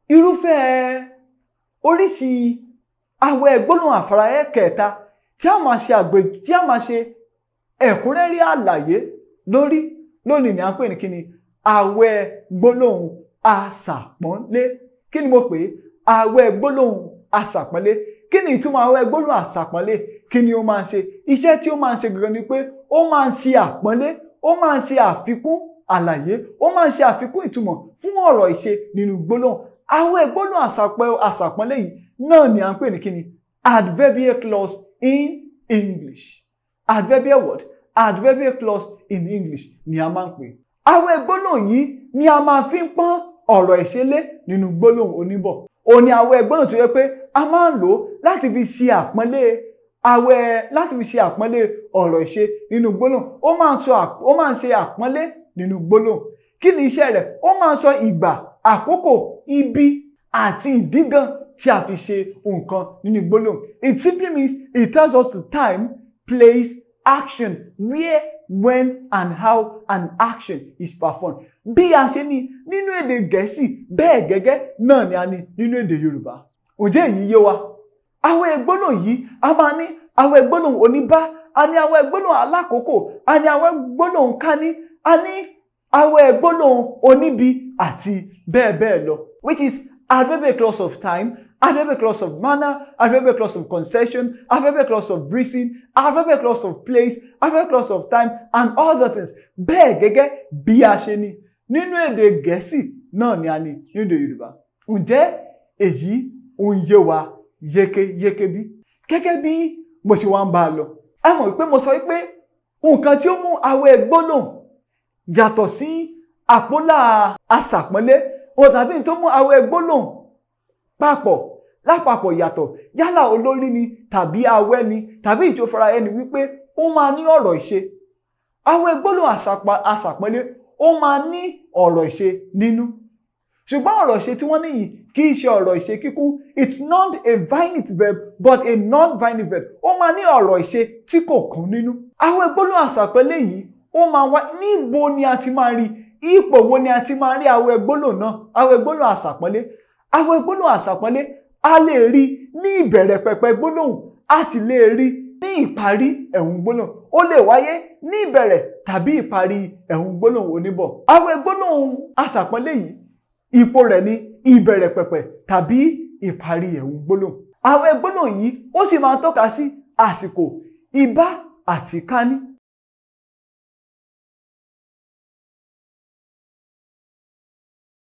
irúfẹ́ oríṣi àwẹ̀ gbólóhùn àfarayẹ́ kẹta tí a máa ṣe àgbè tí a máa ṣe ẹ̀kúnrẹ́rẹ́ àlàyé lórí lónìí ni à ń pè ní kíni àwẹ̀ gbólóhùn àṣàpọ́nlé kí ni mo pè é àwẹ̀ gbólóhùn àṣàpọ́nlé kí ni ìtumọ̀ àwẹ̀ gbólóhùn àṣàpọ́nlé kí ni ó máa ń ṣe iṣẹ́ tí ó máa ń ṣe gangan ni pé ó máa ń ṣe àpọ́nlé ó máa ń ṣe àfikún àlàyé ó máa ń ṣe àfikún ìtumọ̀ fún ọ̀rọ̀ ìṣe nínú gbólóhùn àwẹ̀ gbólóhùn àṣàpọ́nlé yìí náà ni à ń pè ní kíni adverbial clause in English adverbial word adverbial clause in English ni a máa ń pè àwẹ̀ gbólóhùn yìí ni a máa fi ń pọ́n ọ̀rọ̀ ìṣelé nínú gbólóhùn oníbọ̀ òní àwẹ̀ gbólóhùn tó yẹ pé a máa ń lò ó láti fi ṣe àpọ́nlé àwẹ̀ láti fi ṣe àpọ́nlé ọ̀rọ̀ ìṣe nínú gbólóhùn ó máa ń sọ ó máa ń ṣe àpọ́nlé nínú gbólóhùn kí ni iṣẹ́ rẹ̀ ó máa ń sọ ìgbà àkókò ibi àti ìdígan tí a fi ṣe nǹkan nínú gbólóhùn it simply means it tells us the time place action where when and how an action is performed bí a ṣe ní nínú èdè gẹ̀ẹ́sì bẹ́ẹ̀ gẹ́gẹ́ náà ni a ní nínú èdè yorùbá ǹjẹ́ èyí yé wa àwọn ẹgbọ́nà yìí a máa ní àwọn ẹgbọ́nà oníbá a ní àwọn ẹgbọ́nà alákòókò a ní àwọn ẹgbọ́nà kání a ní àwọn ẹgbọ́nà oníbi àti bẹ́ẹ̀ bẹ́ẹ̀ lọ which is adverbial clause of time adverbial clause of manner adverbial clause of concession adverbial clause of reason adverbial clause of place adverbial clause of time and other things bẹ́ẹ̀ gẹ́gẹ́ bí a ṣe ní nínú èdè gẹ̀ẹ́sì náà ni a ní nínú èdè yorùbá ǹjẹ́ èyí ń yé wa yékéyéké bí gẹ́gẹ́ bí mo ṣe wá ń bá a lọ ẹ mọ̀ wípé mo sọ wípé nǹkan tí ó mú àwẹ̀ gbólóhùn yàtọ̀ sí àpólà aṣàpọ́nlé ohun tàbí tó mú àwẹ̀ gbólóhùn papọ̀ lápapọ̀ yàtọ̀ yálà olórí ni tàbí awẹ́ ni tàbí ìjọfara ẹni wípé ó máa ní ọ̀rọ̀ ìṣe àwẹ̀ gbólóhùn aṣàpọ́nlé ó máa ní ọ̀rọ̀ ìṣe nínú ṣùgbọ́n ọ̀rọ̀ ìṣe tí wọ́n ní yìí kì í ṣe ọ̀rọ̀ ìṣe kíkún it's not a finite verb but a non-finite verb ó máa ní ọ̀rọ̀ ìṣe tí kò kún nínú àwẹ̀ gbólóhùn aṣàpọ́nlé yìí ó máa wá níbo ni a ti máa rí ipò wo ni a ti máa rí àwẹ̀ gbólóhùn náà àwẹ̀ gbólóhùn àṣàpọ́nlé àwẹ̀ gbólóhùn àṣàpọ́nlé a lè rí ní ìbẹ̀rẹ̀ pẹpẹ gbólóhùn a sì lè rí ní ìparí ẹ̀hún gbólóhùn ó lè wáyé ní ìbẹ̀rẹ̀ tàbí ìparí ẹ̀hún gbólóhùn oníbọ̀ àwẹ̀ gbólóhùn àṣàpọ́nlé yìí ipò rẹ̀ ní ìbẹ̀rẹ̀ pẹpẹ tàbí ìparí ẹ̀hún gbólóhùn àwẹ̀ gbólóhùn yìí ó sì máa tọ́ka sí àsìkò ìbá àti kání